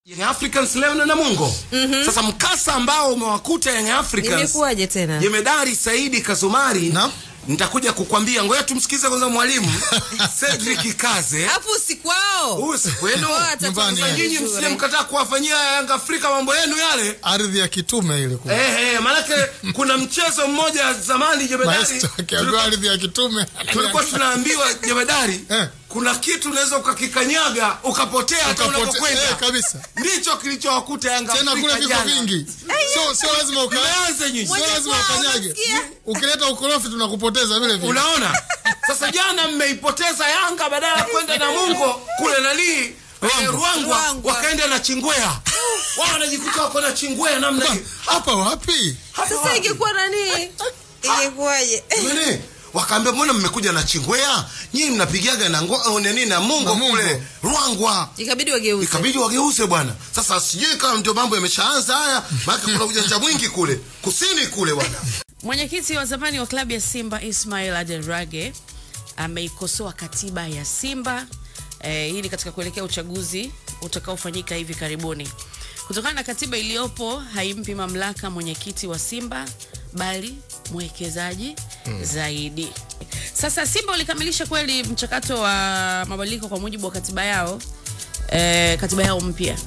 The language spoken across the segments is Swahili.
Young Africans leo na Namungo. Sasa mkasa ambao umewakuta Young Africans. Imekuwaje tena? Jemedari Saidi Kazumari. Naam. Nitakuja kukwambia, ngoja tumsikize kwanza mwalimu Cedric Kaze. Hapo usiku wao. Huyu si kwenu. Wao atatoka Nyumbani, Sasa nyinyi vizuri. msije mkataa kuwafanyia Yanga Afrika mambo yenu yale. ardhi ya kitume ile kule. Eh, eh, maanake kuna mchezo mmoja zamani Jemedari. Maestro akiambiwa tulikuwa- ardhi ya kitume. Tulikuwa tunaambiwa Jemedari, Eh. kuna kitu unaweza ukakikanyaga ukapotea hata Ukapote- unapokwenda. eh, kabisa. Ndicho kilichowakuta Yanga Tena Afrika kule viko jana. vingi. Sio sio lazima uka Mmeanza nyinyi. sio lazima kwao, ukanyage. unasikia? Ukileta ukorofi tunakupoteza vile vile. Unaona? Sasa jana mmeipoteza Yanga badala ya kwenda na Mungo kule nani eh, Ruangwa Ruangwa. wakaenda na Chingwea. Wao wanajikuta wako na Chingwea namna hii. Hapa wapi? Hapa Sasa wapi? ingekuwa nani? Ingekuwaje? Nani? Wakaambia mbona mmekuja na Chingwea? Nyinyi mnapigaga na ngo au nini na Mungo Na Mungo. kule Ruangwa. Ikabidi wageuze. Ikabidi wageuze bwana. Sasa sijui kama ndio mambo yameshaanza haya, maana kuna ujanja mwingi kule. Kusini kule bwana. Mwenyekiti wa zamani wa klabu ya Simba Ismail Adelrage ameikosoa katiba ya Simba. Eh, hii ni katika kuelekea uchaguzi utakaofanyika hivi karibuni. Kutokana na katiba iliyopo haimpi mamlaka mwenyekiti wa Simba bali mwekezaji zaidi. Sasa Simba walikamilisha kweli mchakato wa mabadiliko kwa mujibu wa katiba yao, eh, katiba yao mpya.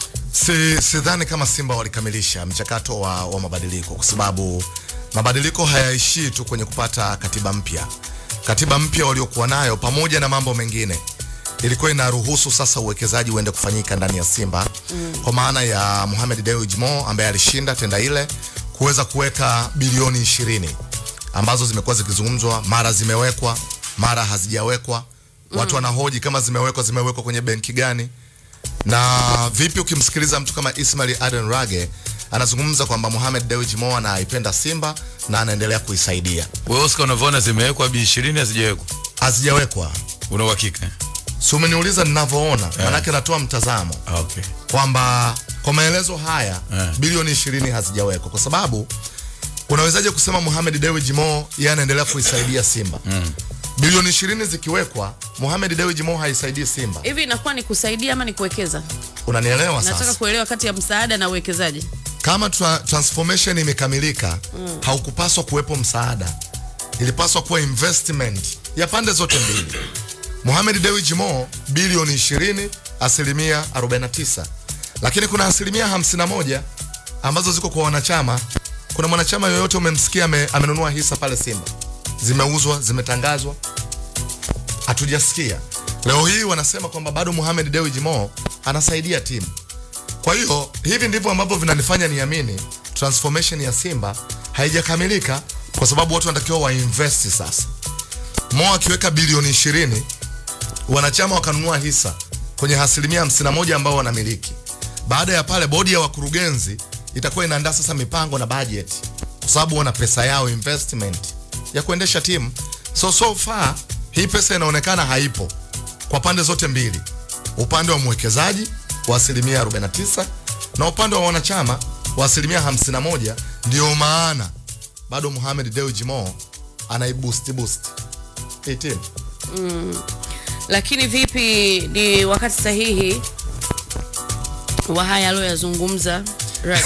Si sidhani kama Simba walikamilisha mchakato wa, wa mabadiliko kwa sababu mabadiliko hayaishii tu kwenye kupata katiba mpya. Katiba mpya waliokuwa nayo pamoja na mambo mengine ilikuwa inaruhusu sasa uwekezaji uende kufanyika ndani ya Simba mm. kwa maana ya Mohamed Dewji Mo ambaye alishinda tenda ile kuweza kuweka bilioni ishirini ambazo zimekuwa zikizungumzwa, mara zimewekwa, mara hazijawekwa. Watu wanahoji kama zimewekwa, zimewekwa kwenye benki gani? na vipi ukimsikiliza mtu kama Ismail Aden Rage anazungumza kwamba Mohamed Dewji Mo anaipenda Simba na anaendelea kuisaidia. Wewe Oscar unavyoona zimewekwa bi 20 hazijawekwa. Hazijawekwa, Una uhakika? si umeniuliza ninavyoona, manake natoa mtazamo Ah, Okay. kwamba kwa maelezo haya Eh. bilioni 20 hazijawekwa kwa sababu unawezaje kusema Mohamed Dewji Mo yeye anaendelea kuisaidia Simba mm. bilioni 20 zikiwekwa Mohamed Dewji Mo haisaidii Simba, Hivi inakuwa ni kusaidia ama ni kuwekeza? unanielewa Nataka sasa? kuelewa kati ya msaada na uwekezaji. kama tra transformation imekamilika mm. haukupaswa kuwepo msaada, ilipaswa kuwa investment ya pande zote mbili. Mohamed Dewji Mo bilioni 20, asilimia 49, lakini kuna asilimia 51 ambazo ziko kwa wanachama. Kuna mwanachama yoyote umemsikia ame, amenunua hisa pale Simba? Zimeuzwa, zimetangazwa? Hatujasikia. Leo hii wanasema kwamba bado Mohamed Dewji Mo anasaidia timu. Kwa hiyo hivi ndivyo ambavyo vinanifanya niamini transformation ya Simba haijakamilika, kwa sababu watu wanatakiwa wainvest sasa. Mo akiweka bilioni 20, wanachama wakanunua hisa kwenye asilimia 51 ambao wanamiliki. Baada ya pale, bodi ya wakurugenzi itakuwa inaandaa sasa mipango na budget, kwa sababu wana pesa yao investment ya kuendesha timu. So so far hii pesa inaonekana haipo kwa pande zote mbili, upande wa mwekezaji wa asilimia 49 na upande wa wanachama wa asilimia 51. Ndio maana bado Mohamed Dewji Mo anaiboost boost hii timu. Lakini vipi, ni wakati sahihi wa haya aliyoyazungumza Ra-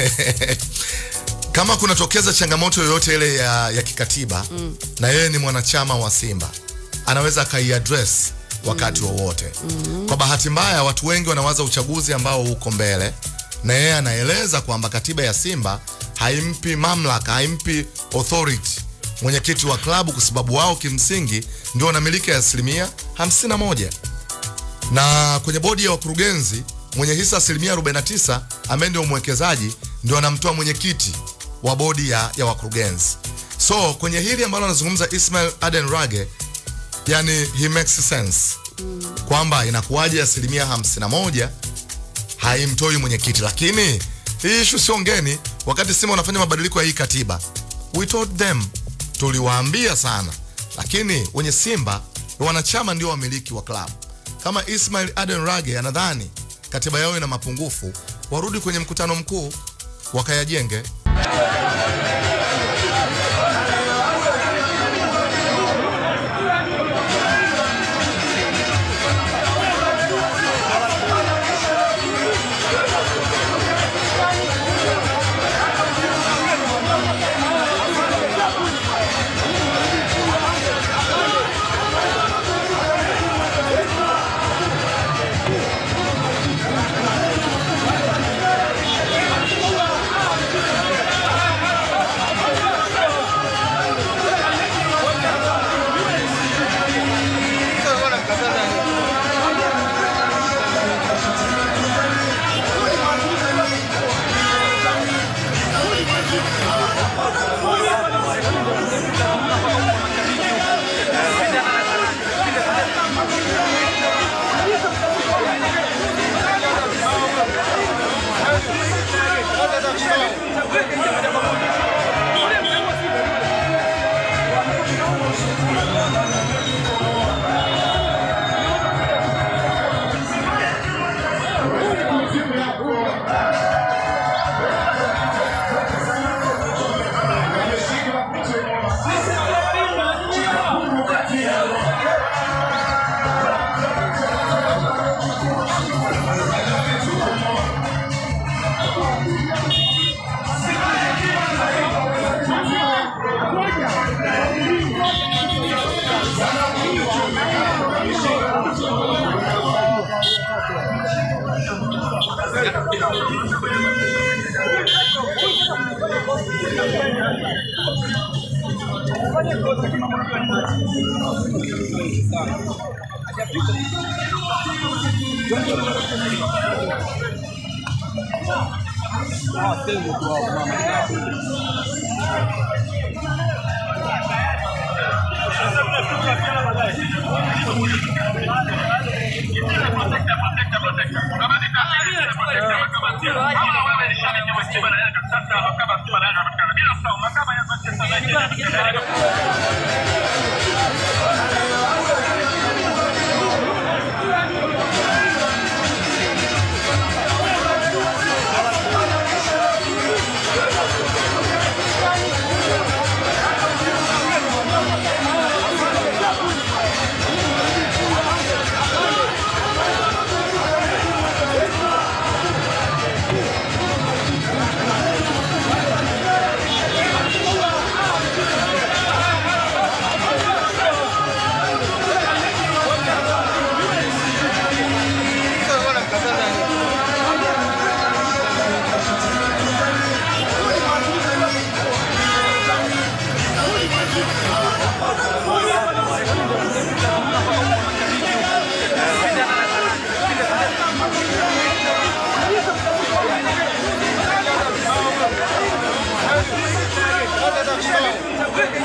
kama kunatokeza changamoto yoyote ile ya, ya kikatiba mm. na yeye ni mwanachama wa Simba anaweza akaiaddress wakati wowote mm. kwa bahati mbaya watu wengi wanawaza uchaguzi ambao uko mbele na yeye anaeleza kwamba katiba ya Simba haimpi mamlaka haimpi authority mwenyekiti wa klabu kwa sababu wao kimsingi ndio wanamiliki asilimia 51 na kwenye bodi ya wakurugenzi mwenye hisa asilimia 49 ambaye ndio mwekezaji ndio anamtoa mwenyekiti wa bodi ya, ya wakurugenzi. So kwenye hili ambalo anazungumza Ismail Aden Rage, yani he makes sense kwamba inakuwaje asilimia 51 haimtoi mwenyekiti, lakini hii issue sio ngeni. Wakati Simba wanafanya mabadiliko ya hii katiba, we told them, tuliwaambia sana, lakini wenye Simba wanachama ndio wamiliki wa klabu. Kama Ismail Aden Rage anadhani katiba yao ina mapungufu, warudi kwenye mkutano mkuu wakayajenge. Hata